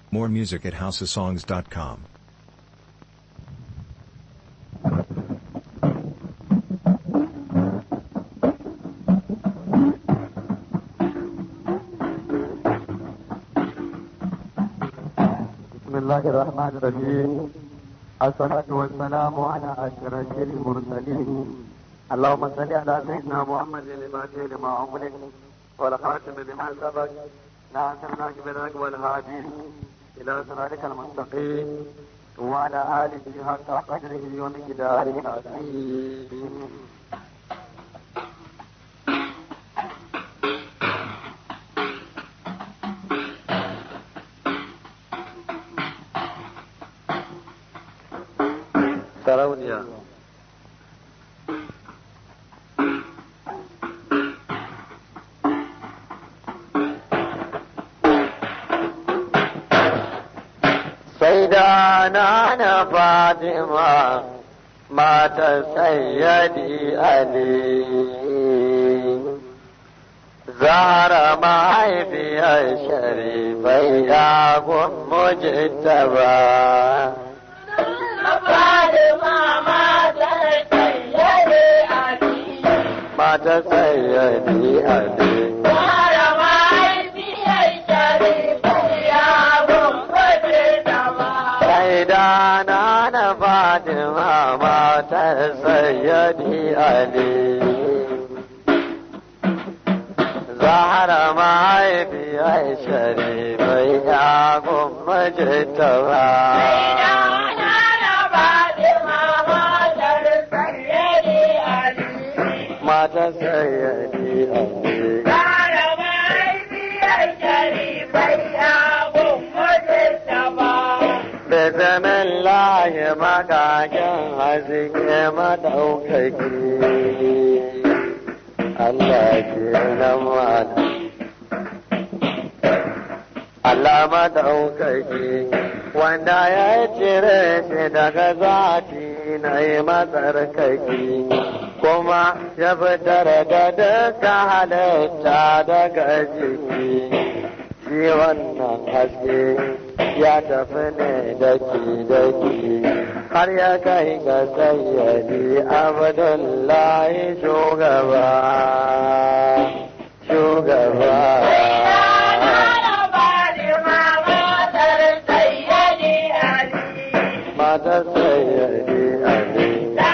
More music at houseofsongs.com. بسم الله الرحمن الرحيم الصلاة والسلام على أشرف المرسلين اللهم صل على سيدنا محمد الفاتح لما أغلق والخاتم لما سبق ناصر بالحق والهادي إلى صراطك المستقيم وعلى آله حق قدره ومقداره العظيم sarauniya sai da na na fatima mata sayyadi ali zara mahaifiyar sharifai ya mujtaba mata sayyadi ali sai da na na fatima mata sayyadi ali zahara mahaifiyar sharifai ya gummace ta ba mata sayyadi ali Bismillah makakin haske madaukaki Allah ke nan mana Allah madaukaki wanda ya cire shi daga zati na yi matsarkaki kuma ya fitar da duka halitta daga jiki shi wannan haske ya tafi ne daki daki har ya kai ga sayyadi abdullahi shugaba shugaba mata sayyadi ali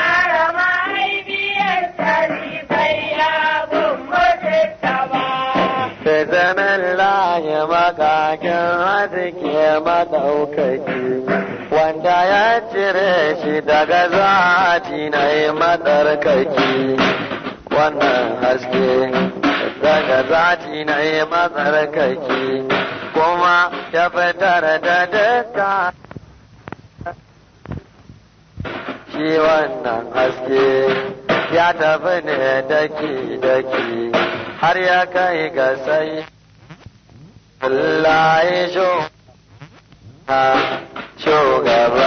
Sai zaman laye makakin haske madaukaki wanda ya cire shi daga zati na yi matsarkaki wannan haske daga zati na yi matsarkaki kuma ya fitar da duka shi wannan haske ya tafi ne daki-daki har ya kai ga sai Allah ya shugaba.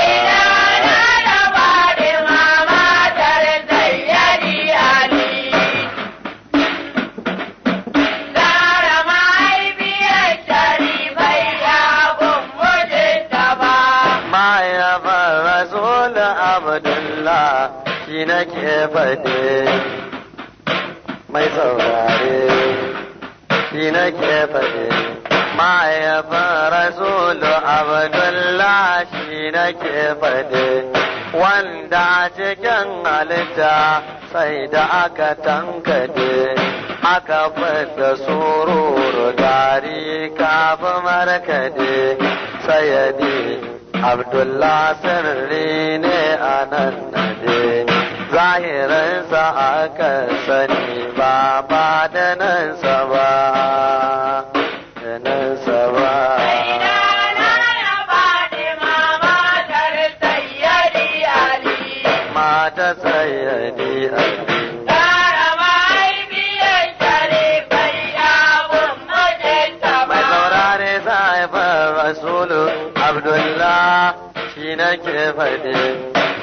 Mahaifar Rasul Abdullah shi nake faɗe mai saurare shi nake faɗe. Mahaifar Rasul Abdullah shi nake faɗe wanda cikin halitta sai da aka tankade aka fita sururu gari kafin markade sayadi Abdullah sirri ne a nan nade zahirinsa aka sani ba ba da nansa ba da nansa ba mata sayyadi ali mai saurare sa'ifar rasulu abdullah shi nake faɗi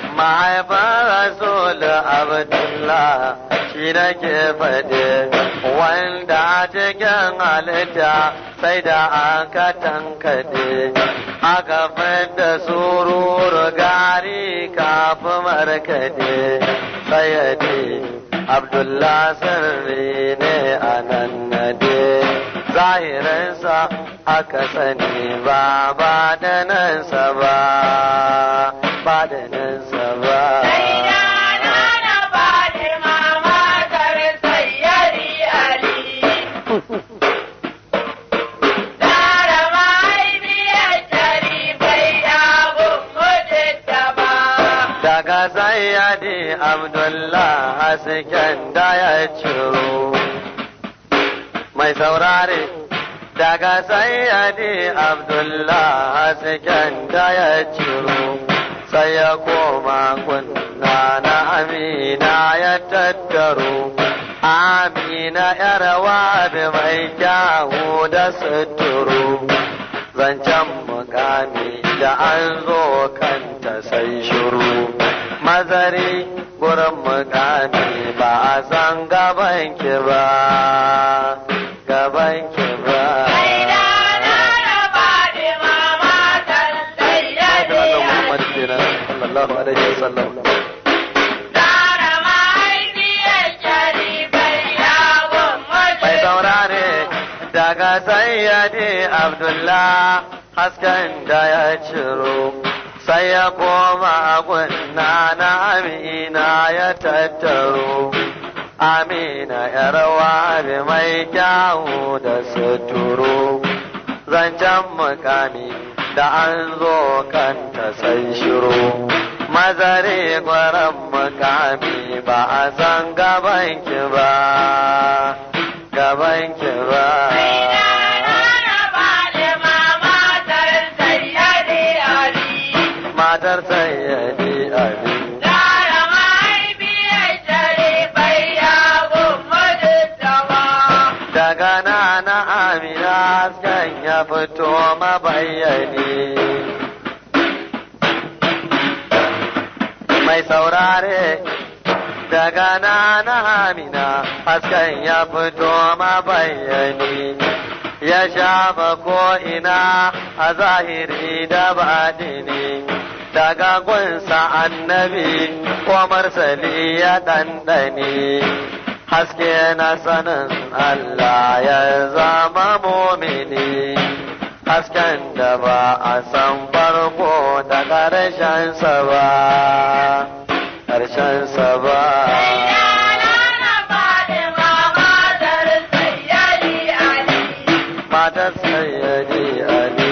mahaifar rasul abdullah shi nake faɗi wanda a cikin halitta sai da aka tankade aka fidda sururu gari kafin markade sayyadi abdullah sirri ne a nan nade zahirinsa aka sani ba ba da nansa ba ba da nansa ba daga sayyadi abdullah hasken da ya ciro mai saurare daga sayyadi abdullah hasken da ya ciro sai ya koma kunna na amina ya tattaro amina yarwa da mai kyawu da suturu zancen mukami da an zo kanta sai shiru mazari gurin mukami ba a san gaban ki ba gaban ki ba sallallahu alaihi wasallam mai saurare daga sayyadi abdullah hasken da ya ciro sai ya koma gunna na amina ya tattaro amina yarwa da mai kyawu da suturu zancen mukami da an zo kanta sai shiru mazare gwaran mukami ba a san gaban ki ba gaban ki ba matar sayyadi ali daga nana amina hasken ya fito mabayani mai saurare daga nana amina hasken ya fito mabayani ya shafa ko'ina a zahiri da baɗini daga gunsa annabi ko marsali ya ɗanɗani haske na sanin Allah ya zama mumini hasken da ba a san farko da ƙarshensa ba ƙarshensa ba matar sayyadi ali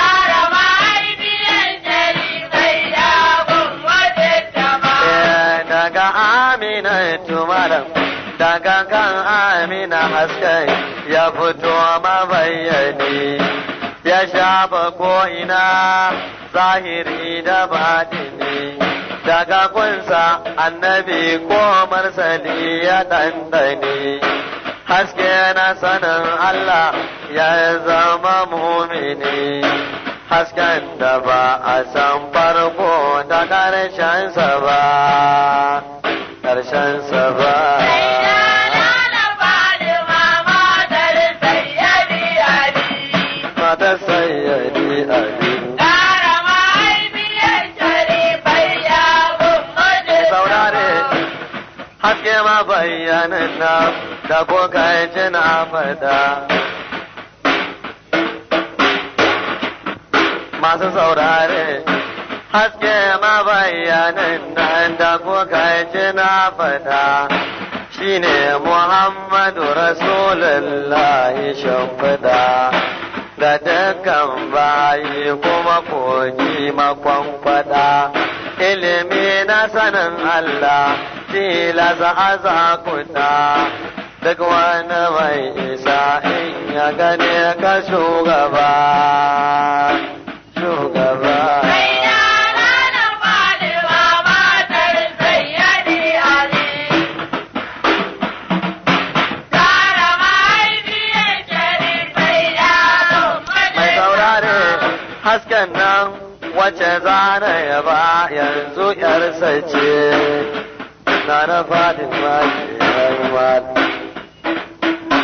daga amina tumaran daga kan amina hasken ya fito mabayyani ya shafa ko'ina zahiri da batini daga kunsa annabi ko marsali ya ɗanɗani haske na sanin Allah ya zama mumini hasken da ba a san farko da ƙarshensa ba ƙarshensa ba matar sayyadi ali saurare haske ma bayyanin na da kuka ji na fada masu saurare haske ma bayyanin nan da kuka ji na fada shine Muhammadu Rasulullahi shimfiɗa ga dukkan bayi kuma kogi makwankwada ilimi na sanin Allah tilasa a zakuta duk wani mai isa in ya gane ka shugaba shugaba mai saurare hasken nan wace zana ya ba yanzu yarsa ce na na fadin ma ke rayuwa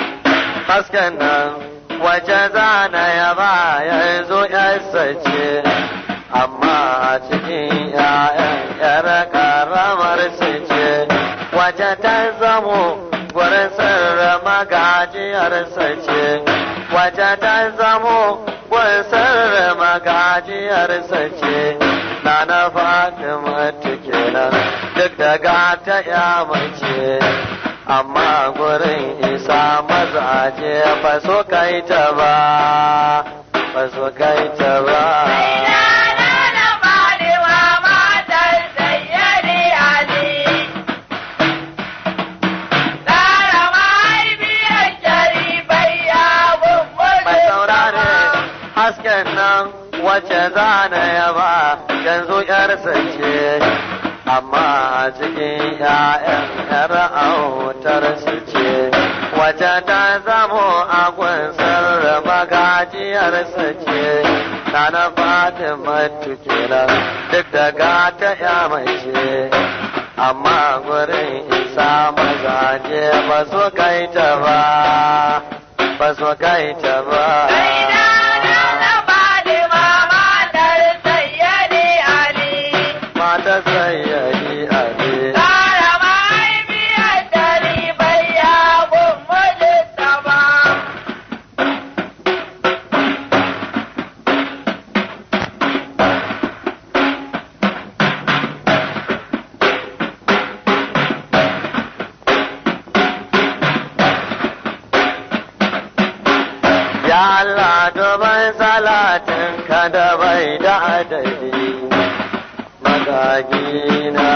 hasken nan wace zana ya ba yanzu yarsa ce amma a cikin ‘ya'yan ‘yar karamar su ce wace ta zamo gurin sirra magajiyarsa ce wace ta zamo gurin sirra magajiyarsa ce na na fatima kenan duk da gata ya mace amma gurin isa mazaje ba su kai ta ba ba su kai ta ba mai saurare hasken nan wace zana ya ba yanzu yarsa ce amma a cikin ‘ya'yan ‘yar autar su ce, wace ta zamo a gunsar magajiyar su ce, na na Fatima kenan duk da gata ya mace, amma gurin isa mazaje ba su kai ta ba, ba su kai ta ba. Mata sayyadi Ali. Ya Allah duban salatin ka da bai da adadi magagina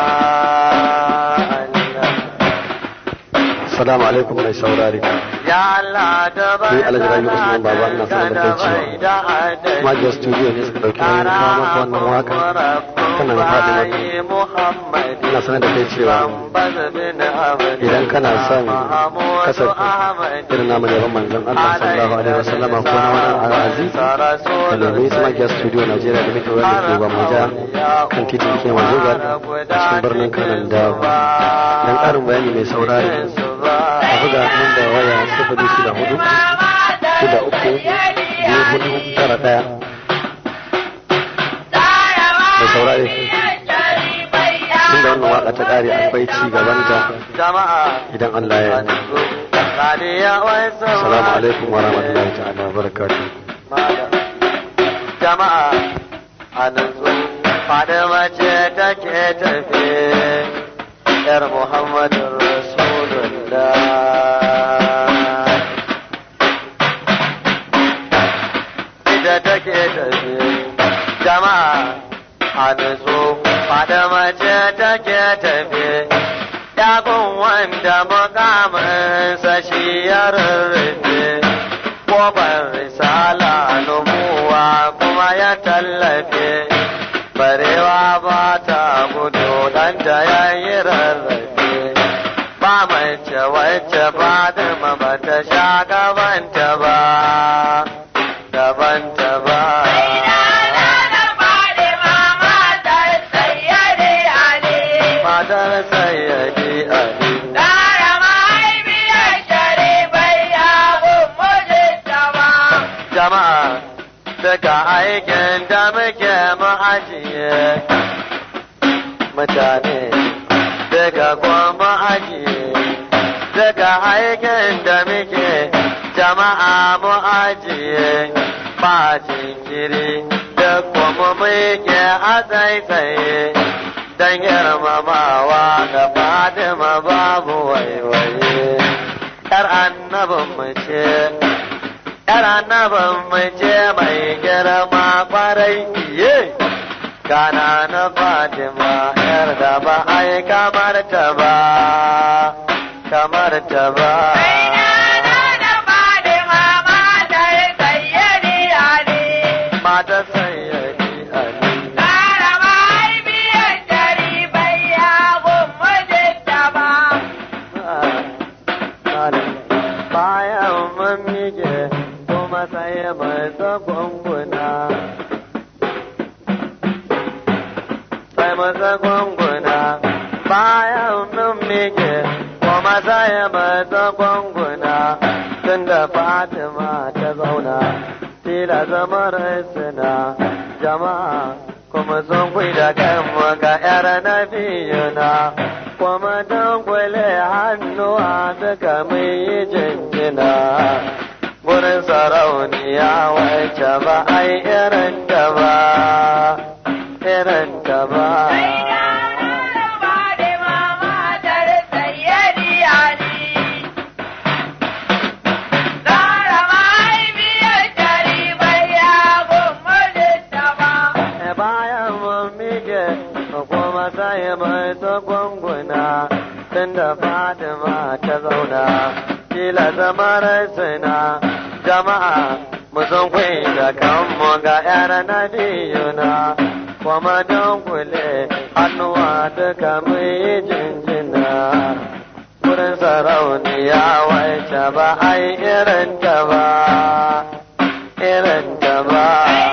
Allah. Assalamu alaikum mai saurari. Ya Allah duban Ni Alhaji Rabi Usman Baba ina sanar da kai cewa Magiya Studio ne suka ɗauki nauyin kawo maka wannan waka kana na faɗi maka. Ina sanar da kai cewa idan kana son kasafi irin namu ne ban manzon Allah sallallahu alaihi wasallama ko na wani al'azi ka nemi su Magiya Studio Najeriya da muke wanda ke Gwammaja kan titin ke Mazugar cikin birnin Kanan Dawo. Dan ƙarin bayani mai saurari a buga nan da waya sifili shida hudu shida uku biyu hudu tara ɗaya. Mai saurari tunda wannan waka ta ƙare akwai ci gabanta idan Allah ya yi. Assalamu alaikum wa rahmatullahi ta'ala wa barakatuh. Jama'a a nutsu Fadima ce take tafe ‘yar Muhammadu Rasulullah. Ita take tafe jama'a a nutsu Fadima ce take tafe Yakun wanda mukaminsa shi ya rarrafe Kofar risala nubuwa kuma ya tallafe Barewa ba ta gudu ɗanta ya yi rarrafe Ba mace wacce Fatima ba ta sha gabanta ba Gabanta ba Matar sayyadi Ali jama'a daga aikin da muke mu ajiye mutane daga kuma ajiye daga aikin da muke jama'a mu ajiye ba jinkiri da kuma muke a tsaitsaye don girmamawa ga Fatima babu waiwaye. ‘Yar annabin mu ce ‘yar annabin mace mai girma kwarai iye, kana na Fatima ‘yar da ba ai kamar ta ba, kamar ta ba. Mata sayyadi Ali. Bayan mun mige kuma sai mai tsagwanguna. Sai mai tsagwanguna. Bayan mun mige kuma sai mai tsagwanguna. tunda Fatima ta zauna tila zamar suna jama'a kuma sun kui da kanmu ga yar nabiyuna kuma don kwale hannuwa duka mai yi jinjina gurin sarauniya wacce ba ai irin ta ba irin ta ba bayan mun mige kuma sai mai gwanguna tunda Fatima ta zauna kila zamar suna jama'a mu sun da kanmu ga yar nabiyuna kuma don kule hannuwa duka mu yi jinjina wurin sarauniya wacce ba ai irin ta ba irin ta ba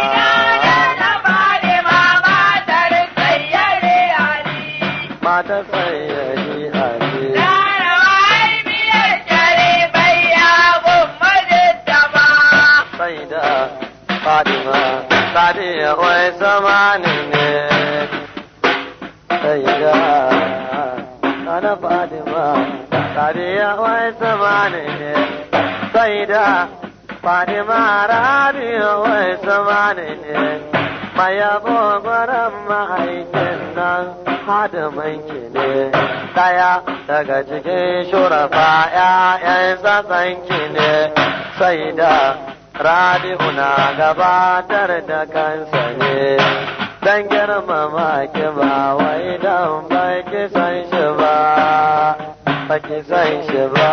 mata sayyadi ali sai da Fatima Sadiya wai zamani ne sai da ana Fatima Sadiya wai zamani ne sai da Fatima Rabiya wai zamani ne mai yabo gwaran ma'aikin nan hadimin ki ne daya daga cikin shurafa ‘ya'yan tsatsan ki ne sai da rabi'u na gabatar da kansa ne dan girmama ki ba wai dan baki san shi ba baki san shi ba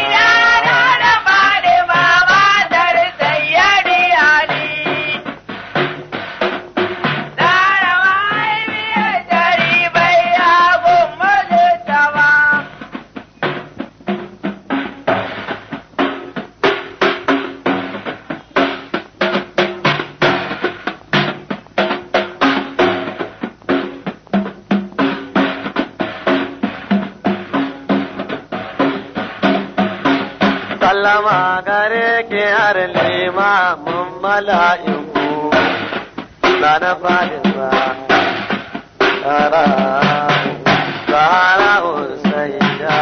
sallama gare ki har limamin mala'iku na na fadin ba tsara tsara usaida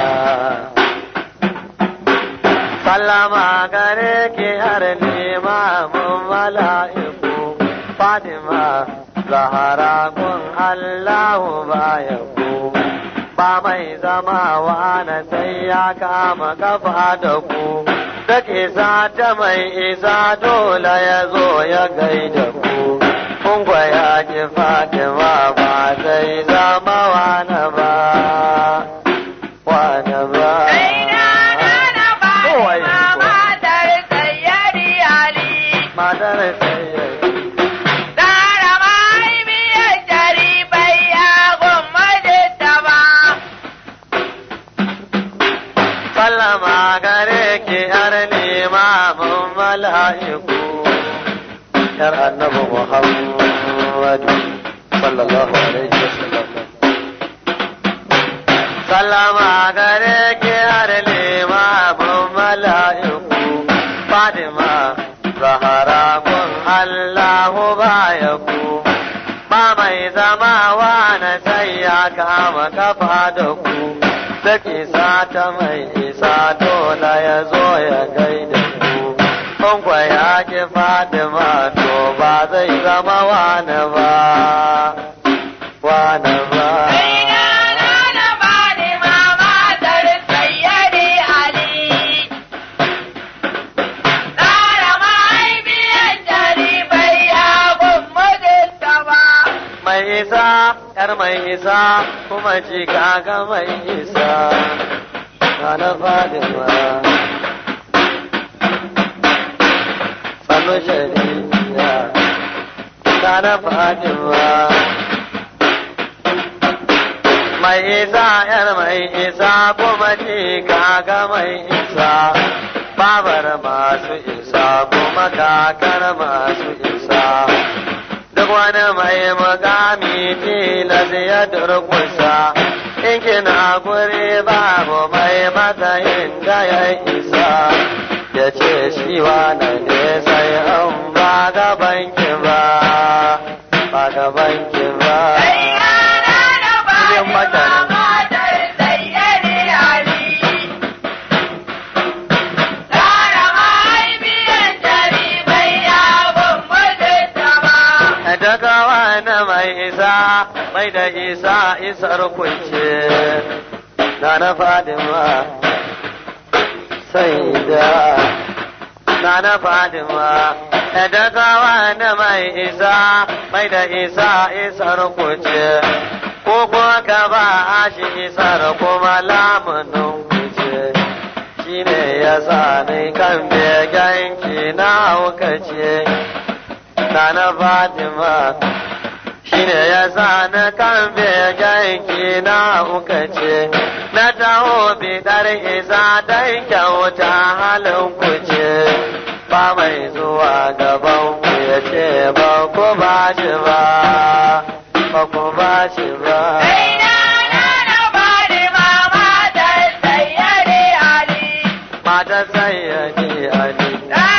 sallama gare ki har limamin mala'iku fadima zahara kun allahu baya ku ba mai zamawa na sai ya kama kafa da ku duk isa ta mai isa dole ya zo ya gaida ku kun ya ki fatima ba zai zama wani ba wani ba Matar sayyari sallama gare ki yar limamin mala'iku yar annabi Muhammad sallallahu alaihi wasallam sallama gare ki yar limamin mala'iku Fatima Zahara kun Allahu bayaku ba mai zamawa na sai ya kama kafa da ku duk isa ta mai isa dole ya zo ya gaida ku kun kwa ya ki Fatima to ba zai zama wani ba wani ba mai isa yar mai isa kuma ji kaga mai isa na Fatima sanu shari'a na Fatima mai isa yar mai isa kuma ji kaga mai isa babar masu isa kuma kakar masu isa duk wani mai mukami tilas ya durkusa in kina guri babu mai matsayin da ya isa ya ce shi wane ne sai an ba gaban ki ba ba gaban ki ba Yin mutane. daga wani mai isa mai da isa isar kunce na na fadima sai da na na fadima daga wani mai isa mai da isa isar kunce ko kuma ka ba shi isar kuma lamunin kuce shi ne ya sa ni kan begen ki na haukace na na Fatima shi ne ya sa na kan begenki na uka ce na taho bidar isa don kyauta halin ku ce ba mai zuwa gaban ku ya ce ba ku ba shi ba ba ku ba shi ba mata sayyadi ali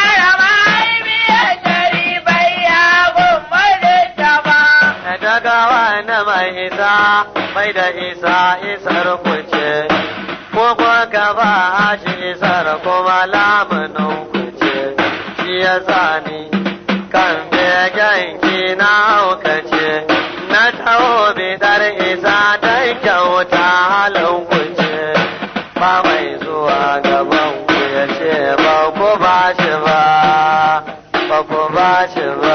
daga wani mai isa mai da isa isar kuce ko kuwa ka ba shi isar kuma lamunin kuce shi ya sani kan begen ki na haukace na taho bidar isa don kyauta halin kuce ba mai zuwa gaban ku ya ce ba ku ba shi ba ba ku ba shi ba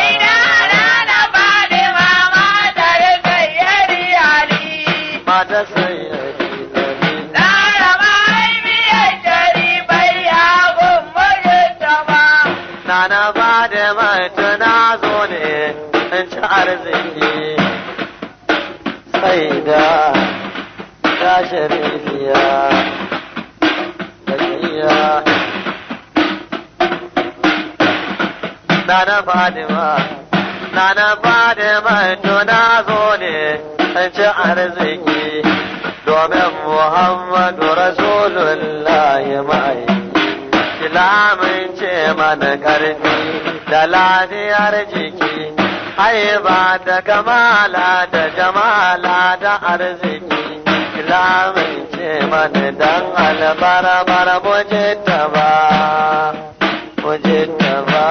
mata sayyadi ali Nana ba da mata na zo ne in ci arziki sai da ta sharifiya bakiya Nana Fadima Nana Fadima to na zo ne in ci arziki domin Muhammadu Rasulullahi mai Islamin ce mana ƙarfi da lafiyar jiki, haiba da kamala da jamala da arziki. Islamin ce mana dan albarbar mujitta ba, mujitta ba.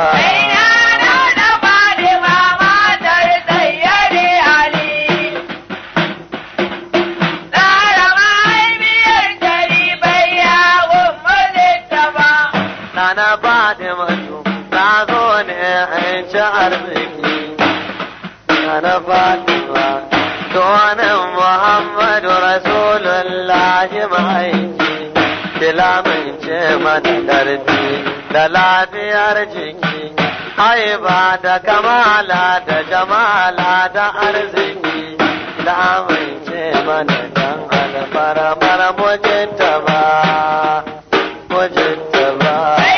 Nana Fatimatu na zo ne in ci arziki. Nana Fatima donin Muhammadu Rasulullahi ma'aiki. Bilamin ce mana ƙarfi da lafiyar jiki. Haiba da kamala da jamala da arziki. Bilamin ce mana dan alfarmar mujinta ba. Mujinta ba.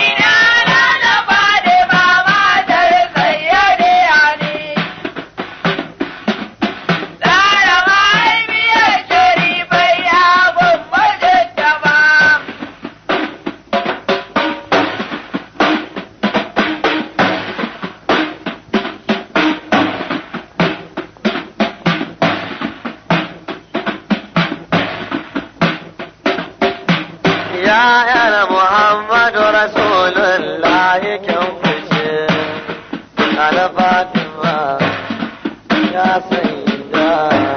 Ya yar Muhammadu Rasulullahi kyan fice, na Fatima ya saida.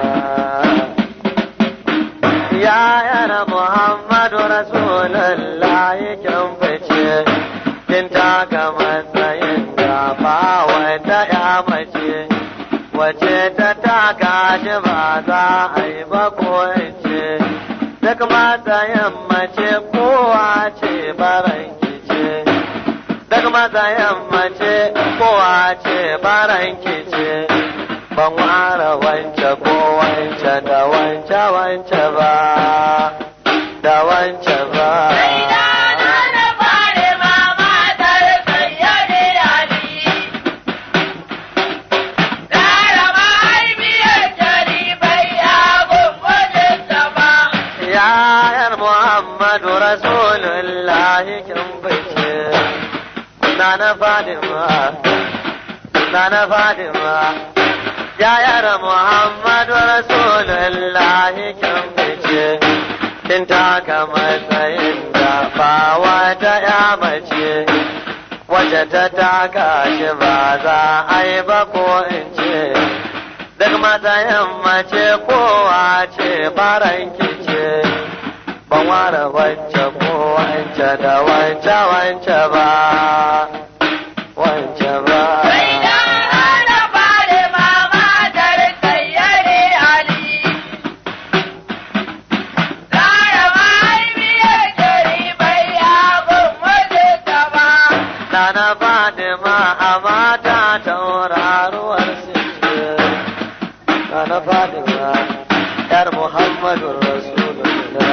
Ya yar Muhammadu Rasulullahi kyan fice, kin taka matsayin da ba wata ya mace, wace ta taka shi ba za a yi ba ko in ce. duk matsayin mace kowa ce baranki ce duk matsayin mace kowa ce baranki ce ban ware wance ko wance da wance wance ba da wance ba yayar Muhammadu lillahi kin fice nana fadima nana fadima yayar muhammadu rasulullahi kin fice kin taka matsayin da ba wata ya mace wace ta taka shi ba za a yi ba ko in ce duk matsayin mace kowa ce faranki ce ban ware wacce ko wance da wance wance ba wance ba Nana Fatima a mata tauraruwar sice Nana Fatima ‘yar Muhammadu Rasulullah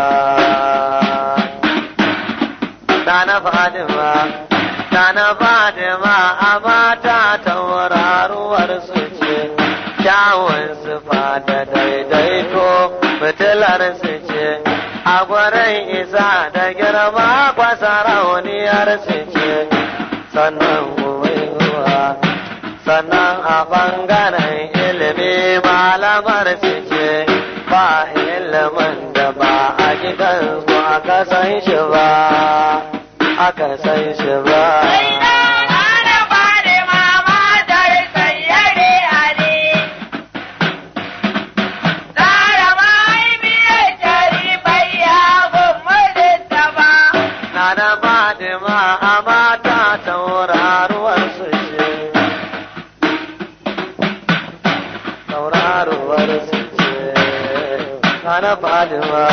Nana Fatima Nana Fatima a mata tauraruwar su ce kyawun sufa da daidaito fitilar su ce a gurin isa da girma kwasa rauniyar su ce sannan ruwa sannan a ɓangaren ilimi malamar su ce ba ilimin da ba a gidan su aka san shi ba aka san shi ba Nana Fatima a mata tauraruwar su ce tauraruwar su ce Nana Fatima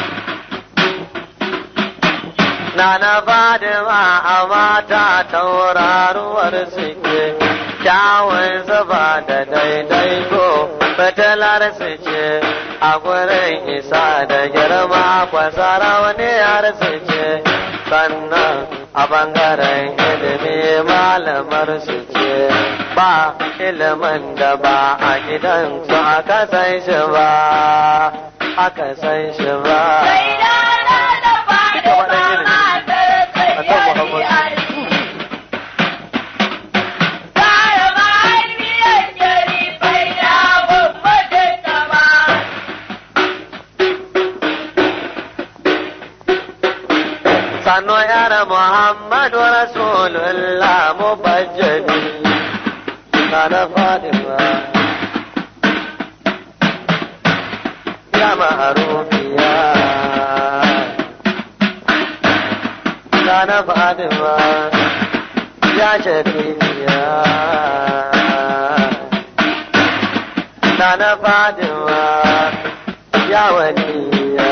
Nana Fatima a mata tauraruwar su ce kyawun zuba da daidaito fitilar su ce a gurin isa da girma kwasara wani yar su ce sannan a bangaren ilimi malamar su ce ba ilimin da ba a gidan su aka san shi ba aka san shi ba sanu yara muhammadu rasulullah mubajjali kana fadima ya ma'arufiya kana fadima ya shafiya kana fadima ya waliya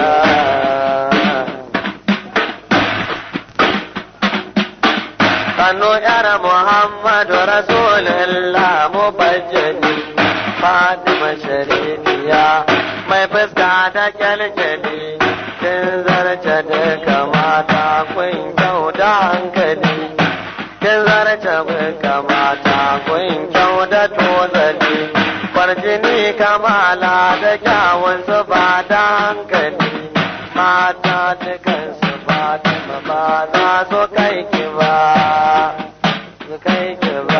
kanu yara Muhammadu Rasulullah mubajjali Fatima Sharifiya mai fuska da kyalkyali kin zarce duka mata kun kyau da hankali kin zarce duka mata kun kyau da tozali farjini kamala da kyawun su ba da hankali mata dukan su Fatima ba za su kai ki ba su kai ki ba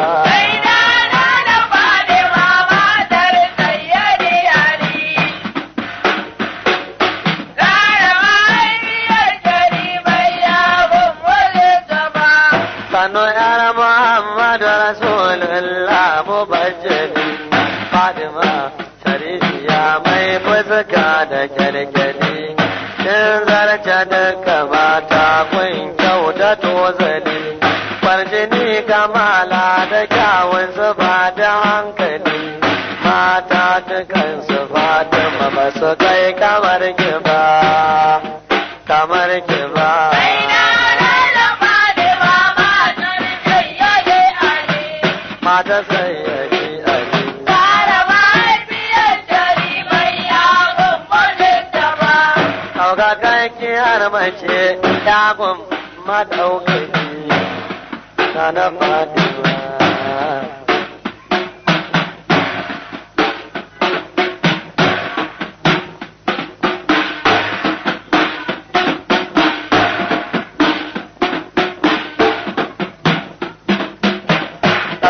sanu yara Muhammadu Rasulullah mubajjali Fatima Sharifiya mai fuska da kyalkyali kin zarce duka mata kun kyau da tozali farjini kamala da kyawun su ba da hankali mata dukan su Fatima ba su kai kamar ki ba kamar ki ba mata sayyadi Ali Auka kai kiyar mace dagun madaukaki na na Fatima.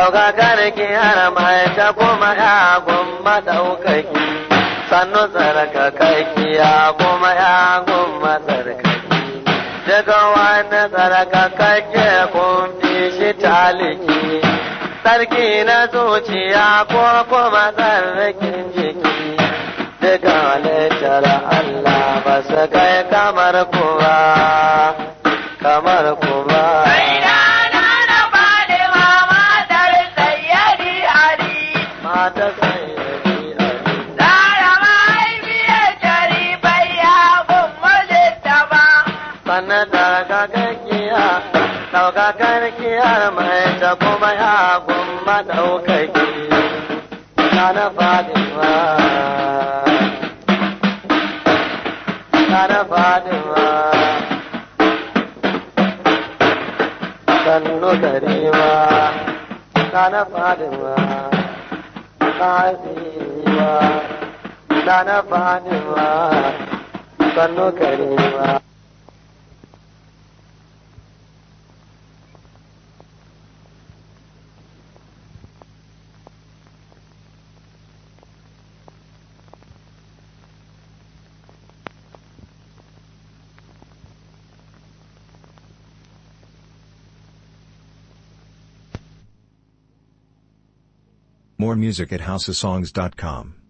ɗaukakar kiyar mai ta kuma ya gumma ɗaukaki sannu tsarkakaki ya kuma ya gumma tsarkaki daga wani tsarkakakke kun fi shi taliki sarki na zuciya ko kuma tsarkin jiki daga halittar Allah ba su kai kamar kuwa kamar kuwa mata sayyadi Ali sannan ɗaukakakkiya ɗaukakakkiya mai ta kuma ya gumma ɗaukaki na na fadima na na fadima sannu karima na na fadima na hasiwa na na fadima sannu karima More music at houseofsongs.com.